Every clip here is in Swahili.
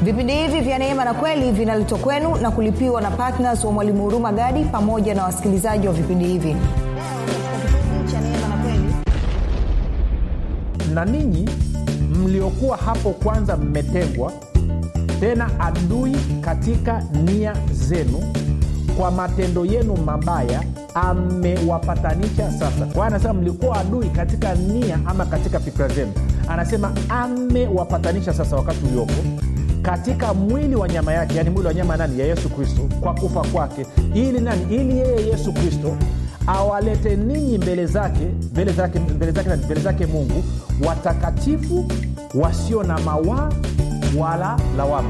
vipindi hivi vya neema na kweli vinaletwa kwenu na kulipiwa na ptns wa mwalimu huruma gadi pamoja na wasikilizaji wa vipindi hivi na ninyi mliokuwa hapo kwanza mmetengwa tena adui katika nia zenu kwa matendo yenu mabaya amewapatanisha sasa kwa hiyo anasema mlikuwa adui katika nia ama katika fikira zenu anasema amewapatanisha sasa wakati uliopo katika mwili wa nyama yake yani mwili wa nyama nani ya yesu kristo kwa kufa kwake ili nani ili yeye yesu kristo awalete ninyi mbele zake mbele zake mbele zake na mbele zake mungu watakatifu wasio na mawaa wala lawama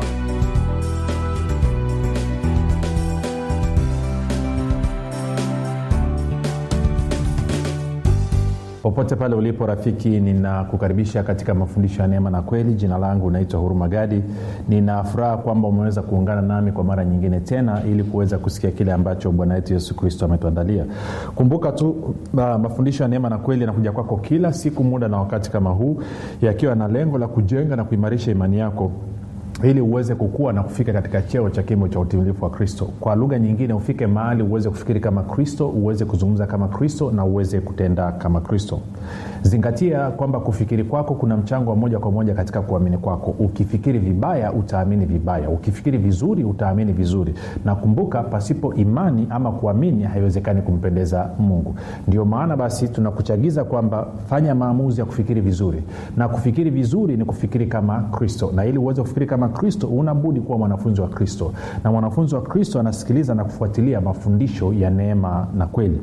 popote pale ulipo rafiki ninakukaribisha katika mafundisho ya neema na kweli jina langu naitwa huruma gadi nina furaha kwamba umeweza kuungana nami kwa mara nyingine tena ili kuweza kusikia kile ambacho bwana wetu yesu kristo ametuandalia kumbuka tu uh, mafundisho ya neema na kweli yanakuja kwako kila siku muda na wakati kama huu yakiwa na lengo la kujenga na kuimarisha imani yako ili uweze kukua na kufika katika cheo cha kimo cha utimilifu wa kristo kwa lugha nyingine ufike mahali uweze kufikiri kama kristo uweze kuzungumza kama kristo na uweze kutenda kama kristo zingatia kwamba kufikiri kwako kuna mchango wa moja kwa moja katika kuamini kwako ukifikiri vibaya utaamini vibaya ukifikiri vizuri utaamini vizuri na kumbuka pasipo imani ama kuamini haiwezekani kumpendeza mungu ndio maana basi tunakuchagiza kwamba fanya maamuzi ya kufikiri vizuri na kufikiri vizuri ni kufikiri kama kristo na ili uweze kufikiri kama kristo unabudi kuwa mwanafunzi wa kristo na mwanafunzi wa kristo anasikiliza na kufuatilia mafundisho ya neema na kweli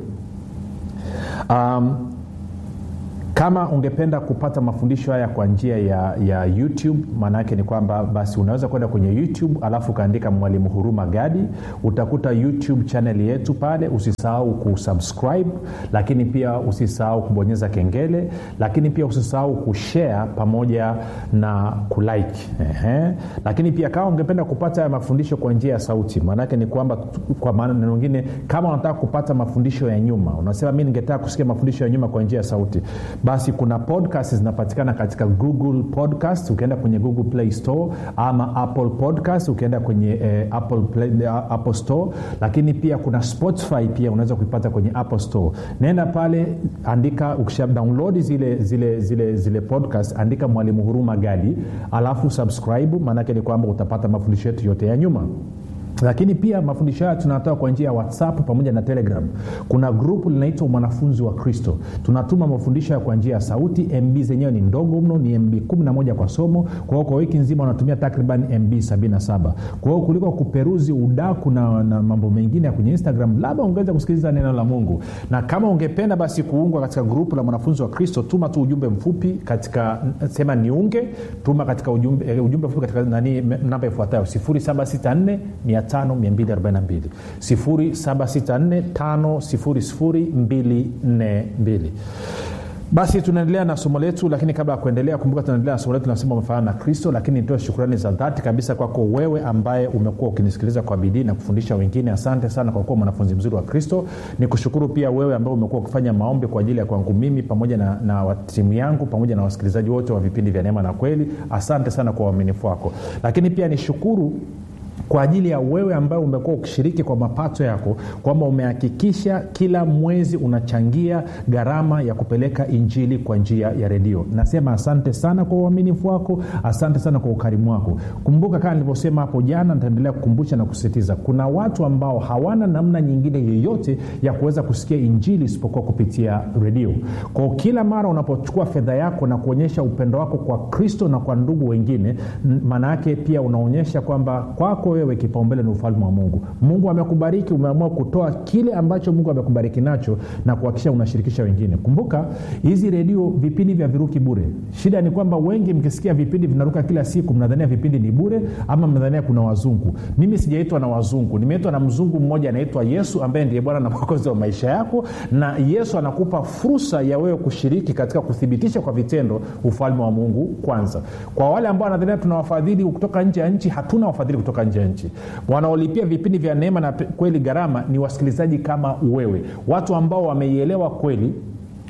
um, kama ungependa kupata mafundisho haya kwa njia ya, ya youtube maana yake ni kwamba basi unaweza kwenda kwenye youtube alafu ukaandika mwalimu huruma gadi utakuta youtube chanel yetu pale usisahau kusubscribe lakini pia usisahau kubonyeza kengele lakini pia usisahau kushare pamoja na kulike Ehe. lakini pia kama ungependa kupata haya mafundisho kwa njia ya sauti maanaake ni kwamba kwa maana mengine kama unataka kupata mafundisho ya nyuma unasema mi ningetaka kusikia mafundisho ya nyuma kwa njia ya sauti basi kuna podcast zinapatikana katika google podcast ukienda kwenye google play store ama apple podcast ukienda kwenye eh, apple, play, uh, apple store lakini pia kuna spotify pia unaweza kuipata kwenye apple store naenda pale andika ukisha download zile zile zile zile podcast andika mwalimu huruma gadi alafu subscribe maanake ni kwamba utapata mafundisho yetu yote ya nyuma lakini pia mafundisho haya tunatoa kwa njia ya whatsapp pamoja na telegram kuna grupu linaitwa mwanafunzi wa kristo tunatuma mafundisho haya kwa njia ya sauti mb zenyewe ni ndogo mno ni mb 11 kwa somo kwa hiyo kwa wiki nzima unatumia takriban mb 77 kwa hiyo kuliko kuperuzi udaku na, na mambo mengine ya kwenye instagram labda ungeweza kusikiliza neno la mungu na kama ungependa basi kuungwa katika grupu la mwanafunzi wa kristo tuma tu ujumbe mfupi katika sema niunge tuma katika ujumbe, ujumbe mfupi katika nani namba ifuatayo 764 5242 764 basi tunaendelea na somo letu lakini kabla ya kuendelea kumbuka tunaendelea na somo letu nasema umefanana na kristo lakini nitoe shukrani za dhati kabisa kwako wewe ambaye umekuwa ukinisikiliza kwa bidii na kufundisha wengine asante sana kwa kuwa mwanafunzi mzuri wa kristo ni kushukuru pia wewe ambaye umekuwa ukifanya maombi kwa ajili ya kwangu mimi pamoja na, na timu yangu pamoja na wasikilizaji wote wa vipindi vya neema na kweli asante sana kwa uaminifu wako lakini pia nishukuru kwa ajili ya wewe ambaye umekuwa ukishiriki kwa mapato yako kwamba umehakikisha kila mwezi unachangia gharama ya kupeleka injili kwa njia ya redio nasema asante sana kwa uaminifu wako asante sana kwa ukarimu wako kumbuka kama nilivyosema hapo jana nitaendelea kukumbusha na kusisitiza kuna watu ambao hawana namna nyingine yoyote ya kuweza kusikia injili isipokuwa kupitia redio kwao kila mara unapochukua fedha yako na kuonyesha upendo wako kwa kristo na kwa ndugu wengine maana yake pia unaonyesha kwamba kwako wewe kipaumbele ni ufalme wa mungu mungu amekubariki umeamua kutoa kile ambacho mungu amekubariki nacho na kuhakikisha unashirikisha wengine kumbuka hizi redio vipindi vya viruki bure shida ni kwamba wengi mkisikia vipindi vinaruka kila siku mnadhania vipindi ni bure ama mnadhania kuna wazungu mimi sijaitwa na wazungu nimeitwa na mzungu mmoja anaitwa yesu ambaye ndiye bwana na mwokozi wa maisha yako na yesu anakupa fursa ya wewe kushiriki katika kuthibitisha kwa vitendo ufalme wa mungu kwanza kwa wale ambao wanadhania tuna wafadhili kutoka nje ya nchi hatuna wafadhili kutoka nje ya nchi wanaolipia vipindi vya neema na kweli gharama ni wasikilizaji kama wewe watu ambao wameielewa kweli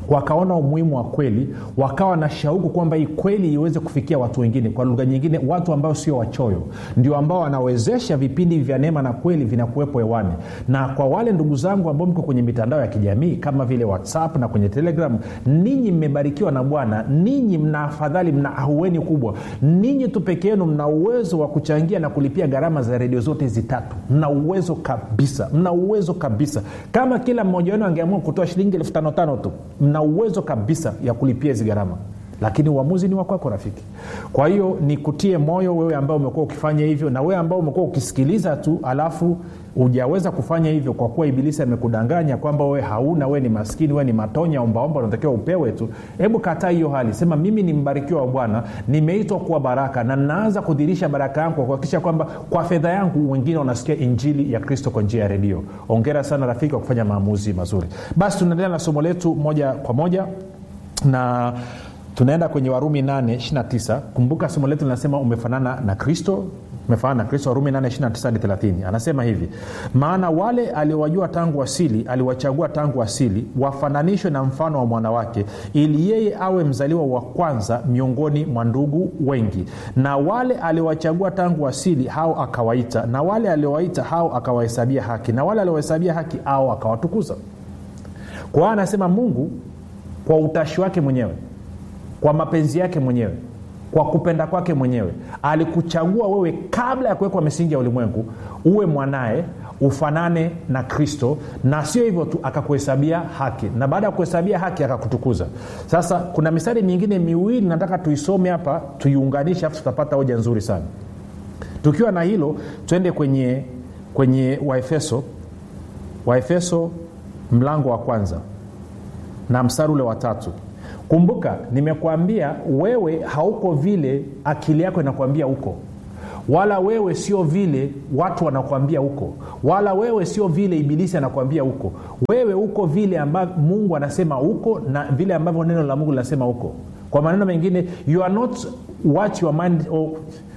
wakaona umuhimu wa kweli wakawa na shauku kwamba hii kweli iweze kufikia watu wengine kwa lugha nyingine watu ambao sio wachoyo ndio ambao wanawezesha vipindi vya neema na kweli vinakuwepo hewani na kwa wale ndugu zangu ambao mko kwenye mitandao ya kijamii kama vile whatsapp na kwenye telegram ninyi mmebarikiwa na bwana ninyi mna afadhali mna ahueni kubwa ninyi tu peke yenu mna uwezo wa kuchangia na kulipia gharama za redio zote hizi tatu mna uwezo kabisa mna uwezo kabisa kama kila mmoja wenu angeamua kutoa shilingi elfu tano tano tu mna uwezo kabisa ya kulipia hizi gharama lakini uamuzi ni wakwako rafiki kwa hiyo nikutie moyo wewe ambao umekuwa ukifanya hivyo na wewe ambao umekuwa ukisikiliza tu alafu hujaweza kufanya hivyo kwa kuwa ibilisi amekudanganya kwamba wewe hauna wewe ni maskini wewe ni matonya ombaomba unatakiwa upewe tu hebu kataa hiyo hali sema mimi ni mbarikiwa wa bwana nimeitwa kuwa baraka na naanza kudhirisha baraka yangu kwa kuhakikisha kwamba kwa fedha yangu wengine wanasikia injili ya kristo kwa njia ya redio ongera sana rafiki wa kufanya maamuzi mazuri basi tunaendelea na somo letu moja kwa moja na tunaenda kwenye warumi 829 kumbuka somo letu linasema umefanana na kristo umefanana na kristo warumi 829 anasema hivi maana wale aliowajua tangu asili aliwachagua tangu asili wafananishwe na mfano wa mwanawake ili yeye awe mzaliwa wa kwanza miongoni mwa ndugu wengi na wale aliowachagua tangu asili hao akawaita na wale aliowaita hao akawahesabia haki na wale aliowahesabia haki hao akawatukuza kwa hiyo anasema mungu kwa utashi wake mwenyewe kwa mapenzi yake mwenyewe kwa kupenda kwake mwenyewe alikuchagua wewe kabla ya kuwekwa misingi ya ulimwengu uwe mwanaye ufanane na kristo na sio hivyo tu akakuhesabia haki na baada ya kuhesabia haki akakutukuza sasa kuna mistari mingine miwili nataka tuisome hapa tuiunganishe afu tutapata hoja nzuri sana tukiwa na hilo twende kwenye kwenye waefeso waefeso mlango wa kwanza na mstari ule watatu kumbuka nimekuambia wewe hauko vile akili yako inakuambia huko wala wewe sio vile watu wanakuambia huko wala wewe sio vile ibilisi anakuambia huko wewe uko vile ambavyo mungu anasema huko na vile ambavyo neno la mungu linasema huko kwa maneno mengine you are not what your mind oh.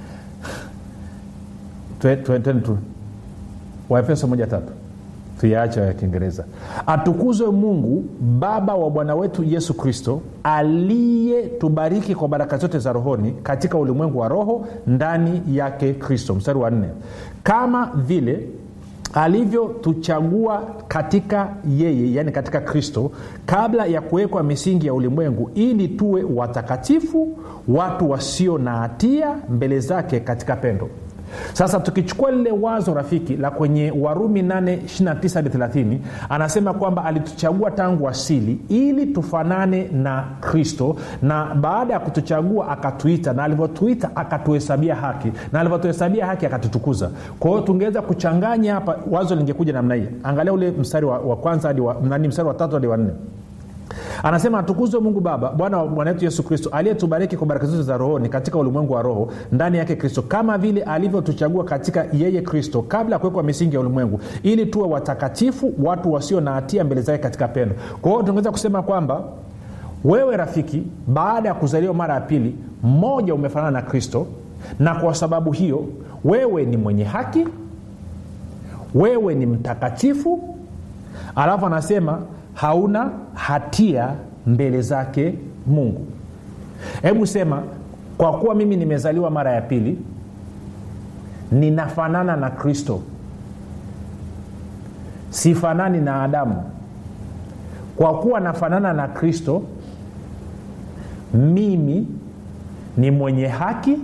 tu waefeso moja tatu tuyaache ya kiingereza atukuzwe mungu baba wa bwana wetu yesu kristo aliyetubariki kwa baraka zote za rohoni katika ulimwengu wa roho ndani yake kristo mstari wa nne kama vile alivyotuchagua katika yeye yaani katika kristo kabla ya kuwekwa misingi ya ulimwengu ili tuwe watakatifu watu wasio na hatia mbele zake katika pendo sasa tukichukua lile wazo rafiki la kwenye warumi 829 anasema kwamba alituchagua tangu asili ili tufanane na kristo na baada ya kutuchagua akatuita na alivyotuita akatuhesabia haki na alivyotuhesabia haki akatutukuza kwa hiyo tungeweza kuchanganya hapa wazo lingekuja namna hii angalia ule mstari wa, wa kwanza hadi wa, nani mstari wa tatu hadi wa nne anasema atukuzwe mungu baba bwana wa bwana wetu yesu kristo aliyetubariki kwa baraka zote za rohoni katika ulimwengu wa roho ndani yake kristo kama vile alivyotuchagua katika yeye kristo kabla ya kuwekwa misingi ya ulimwengu ili tuwe watakatifu watu wasio na hatia mbele zake katika pendo kwa hiyo tunaweza kusema kwamba wewe rafiki baada ya kuzaliwa mara ya pili mmoja umefanana na kristo na kwa sababu hiyo wewe ni mwenye haki wewe ni mtakatifu alafu anasema hauna hatia mbele zake mungu hebu sema kwa kuwa mimi nimezaliwa mara ya pili ninafanana na kristo sifanani na adamu kwa kuwa nafanana na kristo mimi ni mwenye haki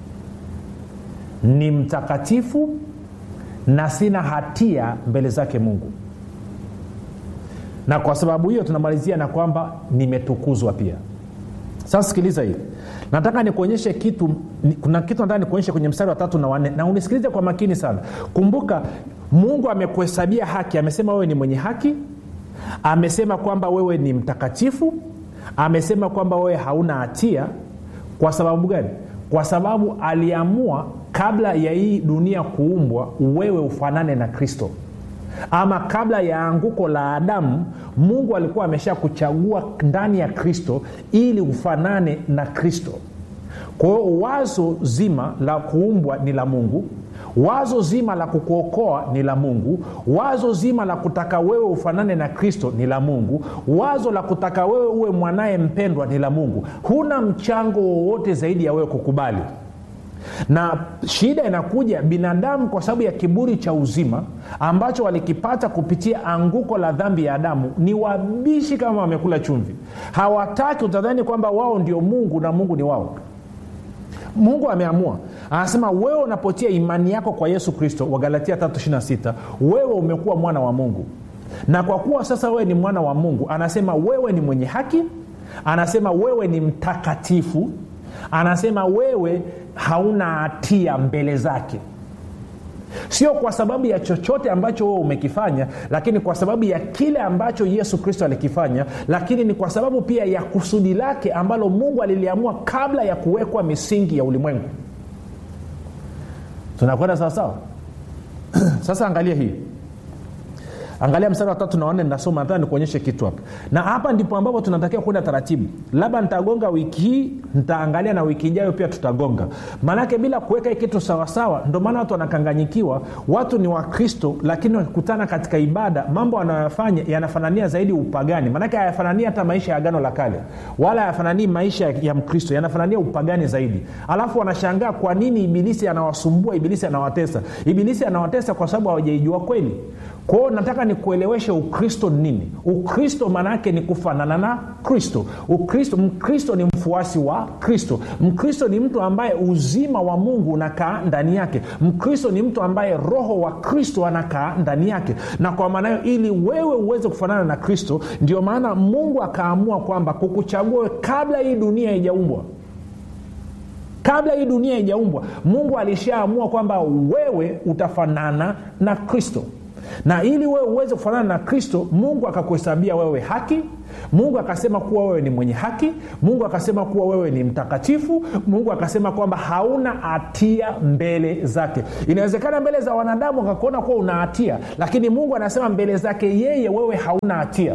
ni mtakatifu na sina hatia mbele zake mungu na kwa sababu hiyo tunamalizia na kwamba nimetukuzwa pia sasa sikiliza hii nataka nikuonyeshe kitu kuna kitu nataka nikuonyeshe kwenye mstari wa tatu na wanne na unisikilize kwa makini sana kumbuka mungu amekuhesabia haki amesema wewe ni mwenye haki amesema kwamba wewe ni mtakatifu amesema kwamba wewe hauna hatia kwa sababu gani kwa sababu aliamua kabla ya hii dunia kuumbwa wewe ufanane na kristo ama kabla ya anguko la adamu mungu alikuwa amesha kuchagua ndani ya kristo ili ufanane na kristo kwa hiyo wazo zima la kuumbwa ni la mungu wazo zima la kukuokoa ni la mungu wazo zima la kutaka wewe ufanane na kristo ni la mungu wazo la kutaka wewe uwe mwanaye mpendwa ni la mungu huna mchango wowote zaidi ya wewe kukubali na shida inakuja binadamu kwa sababu ya kiburi cha uzima ambacho walikipata kupitia anguko la dhambi ya adamu ni wabishi kama wamekula chumvi hawataki utadhani kwamba wao ndio mungu na mungu ni wao mungu ameamua anasema wewe unapotia imani yako kwa yesu kristo wagalatia 326 wewe umekuwa mwana wa mungu na kwa kuwa sasa wewe ni mwana wa mungu anasema wewe ni mwenye haki anasema wewe ni mtakatifu anasema wewe hauna hatia mbele zake sio kwa sababu ya chochote ambacho wewe umekifanya lakini kwa sababu ya kile ambacho yesu kristo alikifanya lakini ni kwa sababu pia ya kusudi lake ambalo mungu aliliamua kabla ya kuwekwa misingi ya ulimwengu tunakwenda sawasawa sasa angalia hii angalia mstari wa tatu na wanne nasoma nataka nikuonyeshe kitu hapa na hapa ndipo ambapo tunatakiwa kwenda taratibu labda nitagonga wiki hii nitaangalia na wiki ijayo pia tutagonga maanake bila kuweka hii kitu sawasawa ndio maana watu wanakanganyikiwa watu ni wakristo lakini wakikutana katika ibada mambo wanayofanya yanafanania zaidi upagani maanake hayafanania hata maisha ya agano la kale wala hayafananii maisha ya mkristo yanafanania upagani zaidi alafu wanashangaa kwa nini ibilisi anawasumbua ibilisi anawatesa ibilisi anawatesa kwa sababu hawajaijua kweli kwao nataka nikueleweshe ukristo ni nini ukristo maana yake ni kufanana na kristo ukristo mkristo ni mfuasi wa kristo mkristo ni mtu ambaye uzima wa mungu unakaa ndani yake mkristo ni mtu ambaye roho wa kristo anakaa ndani yake na kwa maana hiyo ili wewe uweze kufanana na kristo ndio maana mungu akaamua kwamba kukuchagua kabla hii dunia haijaumbwa kabla hii dunia haijaumbwa mungu alishaamua kwamba wewe utafanana na kristo na ili wewe uweze kufanana na kristo mungu akakuhesabia wewe haki mungu akasema kuwa wewe ni mwenye haki mungu akasema kuwa wewe ni mtakatifu mungu akasema kwamba hauna hatia mbele zake inawezekana mbele za wanadamu akakuona kuwa una hatia lakini mungu anasema mbele zake yeye wewe hauna hatia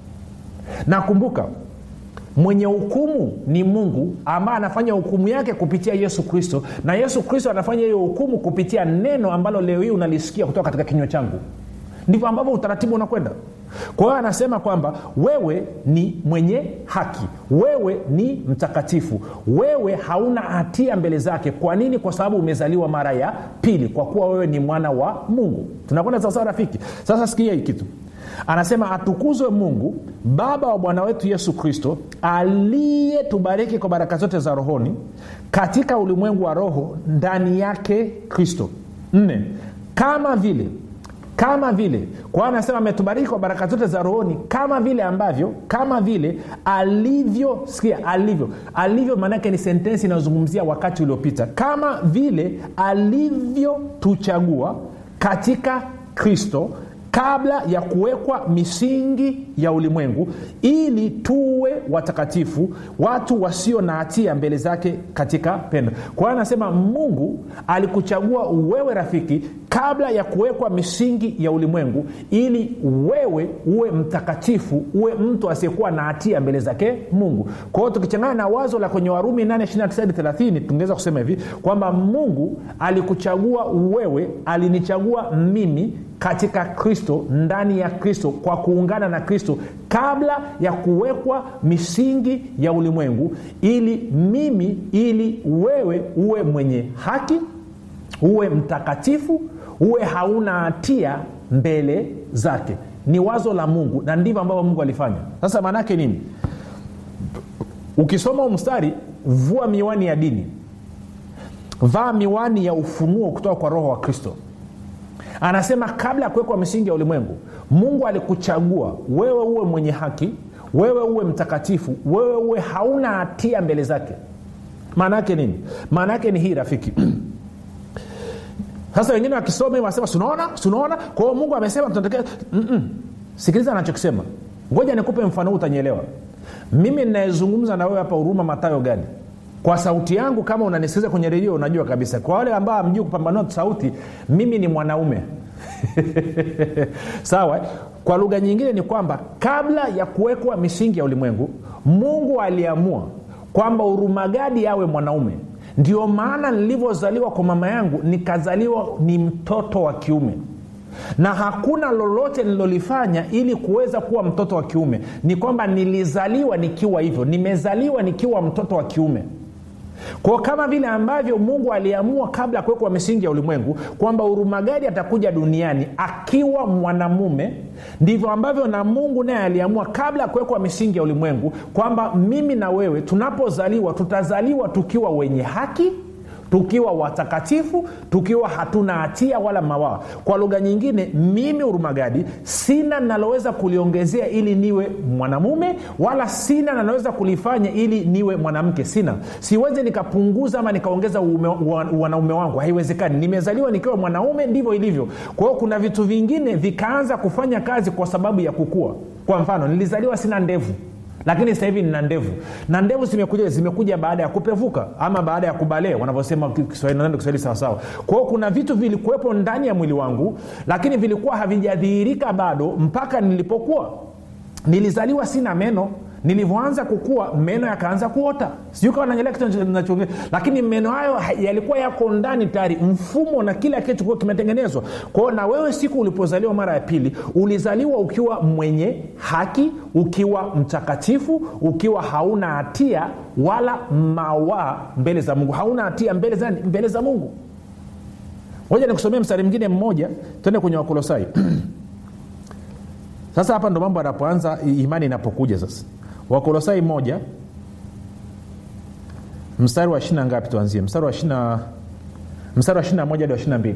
na kumbuka mwenye hukumu ni mungu ambaye anafanya hukumu yake kupitia yesu kristo na yesu kristo anafanya hiyo hukumu kupitia neno ambalo leo hii unalisikia kutoka katika kinywa changu ndivyo ambavyo utaratibu unakwenda kwa hiyo anasema kwamba wewe ni mwenye haki wewe ni mtakatifu wewe hauna hatia mbele zake kwa nini kwa sababu umezaliwa mara ya pili kwa kuwa wewe ni mwana wa mungu tunakwenda sawasawa rafiki sasa sikia hii kitu anasema atukuzwe mungu baba wa bwana wetu yesu kristo aliyetubariki kwa baraka zote za rohoni katika ulimwengu wa roho ndani yake kristo nne kama vile kama vile kwa anasema ametubariki kwa baraka zote za rohoni kama vile ambavyo kama vile alivyo sikia alivyo alivyo maanaake ni sentensi inayozungumzia wakati uliopita kama vile alivyotuchagua katika kristo kabla ya kuwekwa misingi ya ulimwengu ili tuwe watakatifu watu wasio na hatia mbele zake katika pendo kwa hiyo anasema mungu alikuchagua wewe rafiki kabla ya kuwekwa misingi ya ulimwengu ili wewe uwe mtakatifu uwe mtu asiyekuwa na hatia mbele zake mungu kwa hiyo tukichangana na wazo la kwenye warumi 8 tungeweza kusema hivi kwamba mungu alikuchagua wewe alinichagua mimi katika kristo ndani ya kristo kwa kuungana na kristo kabla ya kuwekwa misingi ya ulimwengu ili mimi ili wewe uwe mwenye haki uwe mtakatifu uwe hauna hatia mbele zake ni wazo la mungu na ndivyo ambavyo mungu alifanya sasa maanaake nini ukisoma mstari vua miwani ya dini vaa miwani ya ufunuo kutoka kwa roho wa kristo anasema kabla ya kuwekwa misingi ya ulimwengu mungu alikuchagua wewe uwe mwenye haki wewe uwe mtakatifu wewe uwe hauna hatia mbele zake maana yake nini maana yake ni hii rafiki sasa wengine wakisoma wanasema sunaona sunaona kwa hiyo mungu amesema tunatakiwa Mm-mm. sikiliza anachokisema ngoja nikupe mfano huu utanyelewa mimi ninayezungumza na wewe hapa huruma matayo gani kwa sauti yangu kama unanisikiliza kwenye redio unajua kabisa kwa wale ambao amjui kupambanua sauti mimi ni mwanaume sawa kwa lugha nyingine ni kwamba kabla ya kuwekwa misingi ya ulimwengu mungu aliamua kwamba urumagadi awe mwanaume ndio maana nilivyozaliwa kwa mama yangu nikazaliwa ni mtoto wa kiume na hakuna lolote nililolifanya ili kuweza kuwa mtoto wa kiume ni kwamba nilizaliwa nikiwa hivyo nimezaliwa nikiwa mtoto wa kiume kwao kama vile ambavyo mungu aliamua kabla ya kuwekwa misingi ya ulimwengu kwamba urumagadi atakuja duniani akiwa mwanamume ndivyo ambavyo na mungu naye aliamua kabla ya kuwekwa misingi ya ulimwengu kwamba mimi na wewe tunapozaliwa tutazaliwa tukiwa wenye haki tukiwa watakatifu tukiwa hatuna hatia wala mawaa kwa lugha nyingine mimi urumagadi sina naloweza kuliongezea ili niwe mwanamume wala sina naloweza kulifanya ili niwe mwanamke sina siwezi nikapunguza ama nikaongeza wanaume wangu haiwezekani nimezaliwa nikiwa mwanaume ndivyo ilivyo kwa hiyo kuna vitu vingine vikaanza kufanya kazi kwa sababu ya kukua kwa mfano nilizaliwa sina ndevu lakini sasa hivi nina ndevu na ndevu zimekuja zimekuja baada ya kupevuka ama baada ya kubalee wanavyosema kiswahili kiswahili sawasawa kwa hiyo kuna vitu vilikuwepo ndani ya mwili wangu lakini vilikuwa havijadhihirika bado mpaka nilipokuwa nilizaliwa sina meno nilivyoanza kukua meno yakaanza kuota sijui kawa nanyelea kitu nachoongea lakini meno hayo yalikuwa yako ndani tayari mfumo na kila kitu kuwa kimetengenezwa kwao na wewe siku ulipozaliwa mara ya pili ulizaliwa ukiwa mwenye haki ukiwa mtakatifu ukiwa hauna hatia wala mawaa mbele za mungu hauna hatia mbele za, mbele za mungu moja nikusomea mstari mwingine mmoja tuende kwenye wakolosai sasa hapa ndo mambo yanapoanza imani inapokuja sasa wakolosai moja mstari wa ishina ngapi tuanzie mstari wa ishina mstari wa ishina moja hadi wa ishina mbili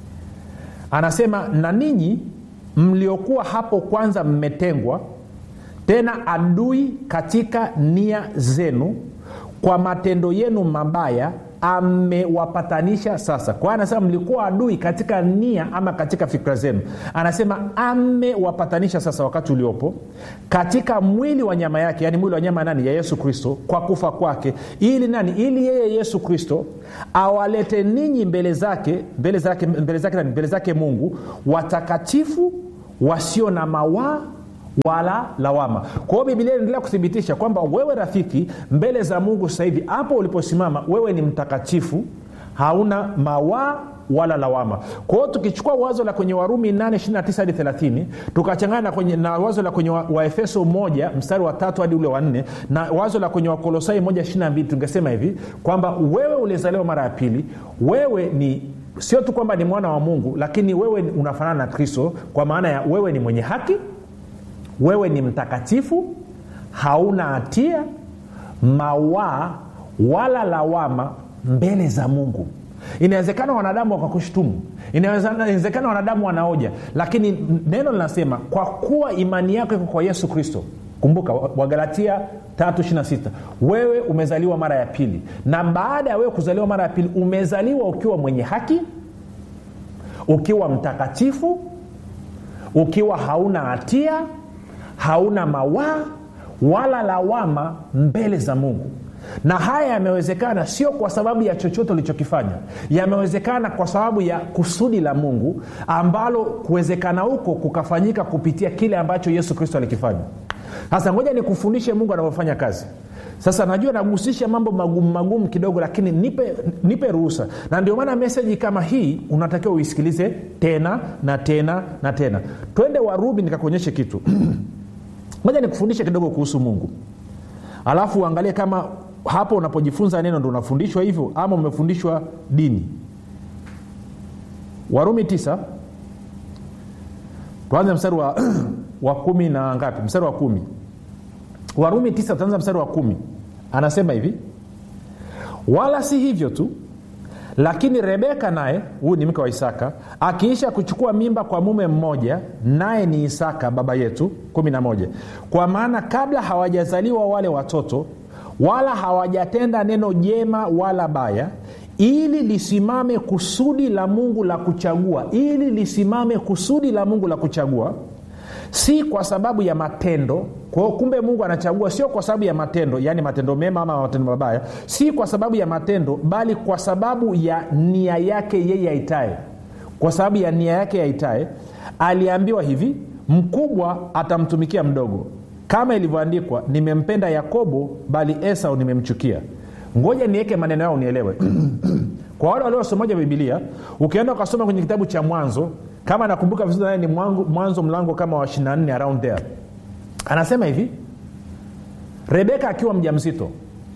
anasema na ninyi mliokuwa hapo kwanza mmetengwa tena adui katika nia zenu kwa matendo yenu mabaya amewapatanisha sasa kwa anasema mlikuwa adui katika nia ama katika fikra zenu anasema amewapatanisha sasa wakati uliopo katika mwili wa nyama yake yaani mwili wa nyama nani ya yesu kristo kwa kufa kwake ili nani ili yeye yesu kristo awalete ninyi mbele zake mbele zake mbele zake nani mbele zake mungu watakatifu wasio na mawaa wala lawama kwa hiyo bibilia inaendelea kuthibitisha kwamba wewe rafiki mbele za mungu sasa hivi hapo uliposimama wewe ni mtakatifu hauna mawaa wala lawama kwa hiyo tukichukua wazo la kwenye warumi 829 hadi 30 tukachangana na, kwenye, na wazo la kwenye waefeso wa 1 mstari wa tatu hadi ule wa nne na wazo la kwenye wakolosai 122 tungesema hivi kwamba wewe ulizaliwa mara ya pili wewe ni sio tu kwamba ni mwana wa mungu lakini wewe unafanana na kristo kwa maana ya wewe ni mwenye haki wewe ni mtakatifu hauna hatia mawaa wala lawama mbele za mungu inawezekana wanadamu wakakushtumu inawezekana wanadamu wanaoja lakini neno linasema kwa kuwa imani yako iko kwa yesu kristo kumbuka wagalatia 326 wewe umezaliwa mara ya pili na baada ya wewe kuzaliwa mara ya pili umezaliwa ukiwa mwenye haki ukiwa mtakatifu ukiwa hauna hatia hauna mawaa wala lawama mbele za mungu na haya yamewezekana sio kwa sababu ya chochote ulichokifanya yamewezekana kwa sababu ya kusudi la mungu ambalo kuwezekana huko kukafanyika kupitia kile ambacho yesu kristo alikifanya sasa ngoja nikufundishe mungu anavyofanya kazi sasa najua nagusisha mambo magumu magumu kidogo lakini nipe, nipe ruhusa na ndio maana meseji kama hii unatakiwa uisikilize tena na tena na tena twende warumi nikakuonyeshe kitu moja nikufundishe kidogo kuhusu mungu alafu uangalie kama hapo unapojifunza neno ndo unafundishwa hivyo ama umefundishwa dini warumi tisa tuanze mstari wa, wa kumi na ngapi mstari wa kumi warumi tisa tutaanza mstari wa kumi anasema hivi wala si hivyo tu lakini rebeka naye huyu ni mke wa isaka akiisha kuchukua mimba kwa mume mmoja naye ni isaka baba yetu 11 kwa maana kabla hawajazaliwa wale watoto wala hawajatenda neno jema wala baya ili lisimame kusudi la mungu la kuchagua ili lisimame kusudi la mungu la kuchagua si kwa sababu ya matendo kwao kumbe mungu anachagua sio kwa sababu ya matendo yaani matendo mema ama matendo mabaya si kwa sababu ya matendo bali kwa sababu ya nia yake yeye aitae kwa sababu ya nia yake aitae aliambiwa hivi mkubwa atamtumikia mdogo kama ilivyoandikwa nimempenda yakobo bali esau nimemchukia ngoja niweke maneno yao unielewe kwa wale waliosomaja bibilia ukienda ukasoma kwenye kitabu cha mwanzo kama nakumbuka vizuri naye ni mwanzo, mwanzo mlango kama wa 24 around there anasema hivi rebeka akiwa mja mzito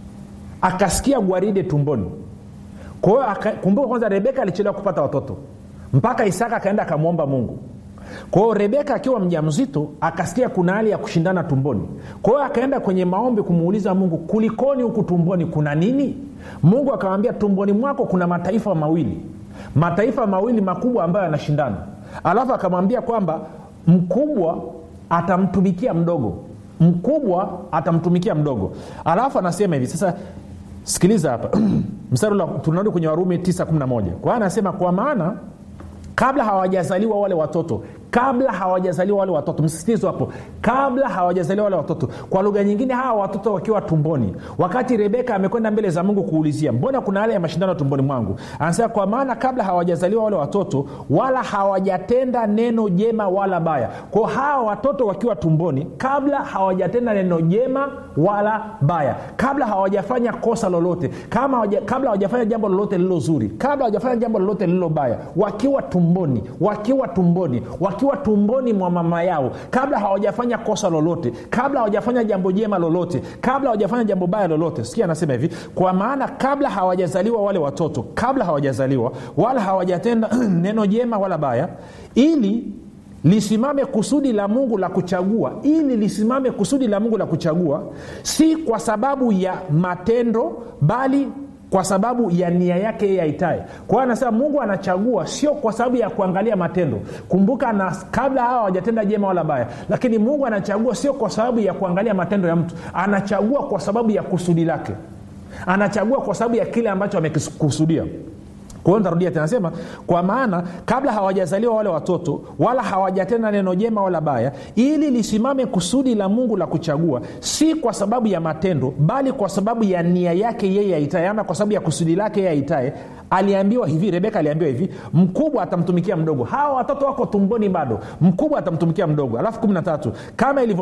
akasikia gwaride tumboni kwa hiyo kumbuka kwanza rebeka alichelewa kupata watoto mpaka isaka akaenda akamwomba mungu kwa hiyo rebeka akiwa mja mzito akasikia kuna hali ya kushindana tumboni kwa hiyo akaenda kwenye maombi kumuuliza mungu kulikoni huku tumboni kuna nini mungu akamwambia tumboni mwako kuna mataifa mawili mataifa mawili makubwa ambayo yanashindana alafu akamwambia kwamba mkubwa atamtumikia mdogo mkubwa atamtumikia mdogo alafu anasema hivi sasa sikiliza hapa mstari tunarudi kwenye warumi 911 kwa hiyo anasema kwa maana kabla hawajazaliwa wale watoto kabla hawajazaliwa wale watoto msisitizo hapo kabla hawajazaliwa wale watoto kwa lugha nyingine hawa watoto wakiwa tumboni wakati rebeka amekwenda mbele za mungu kuulizia mbona kuna hali ya mashindano tumboni mwangu anasema kwa maana kabla hawajazaliwa wale watoto wala hawajatenda neno jema wala baya kwao hawa watoto wakiwa tumboni kabla hawajatenda neno jema wala baya kabla hawajafanya kosa lolote kama hawaja, kabla hawajafanya jambo lolote lililo zuri kabla hawajafanya jambo lolote lililo baya wakiwa tumboni wakiwa tumboni wakiwa wakiwa tumboni mwa mama yao kabla hawajafanya kosa lolote kabla hawajafanya jambo jema lolote kabla hawajafanya jambo baya lolote sikia anasema hivi kwa maana kabla hawajazaliwa wale watoto kabla hawajazaliwa wala hawajatenda neno jema wala baya ili lisimame kusudi la mungu la kuchagua ili lisimame kusudi la mungu la kuchagua si kwa sababu ya matendo bali kwa sababu ya nia yake yeye aitae kwa hiyo anasema mungu anachagua sio kwa sababu ya kuangalia matendo kumbuka na kabla hawa hawajatenda jema wala baya lakini mungu anachagua sio kwa sababu ya kuangalia matendo ya mtu anachagua kwa sababu ya kusudi lake anachagua kwa sababu ya kile ambacho amekikusudia kwa hiyo ntarudia tena nasema kwa maana kabla hawajazaliwa wale watoto wala hawajatenda neno jema wala baya ili lisimame kusudi la mungu la kuchagua si kwa sababu ya matendo bali kwa sababu ya nia yake yeye aitae ama kwa sababu ya kusudi lake yeye aitae aliambiwa hivi rebeka aliambiwa hivi mkubwa atamtumikia mdogo hawa watoto wako tumboni bado mkubwa atamtumikia mdogo alafu kumi na tatu kama ilivyo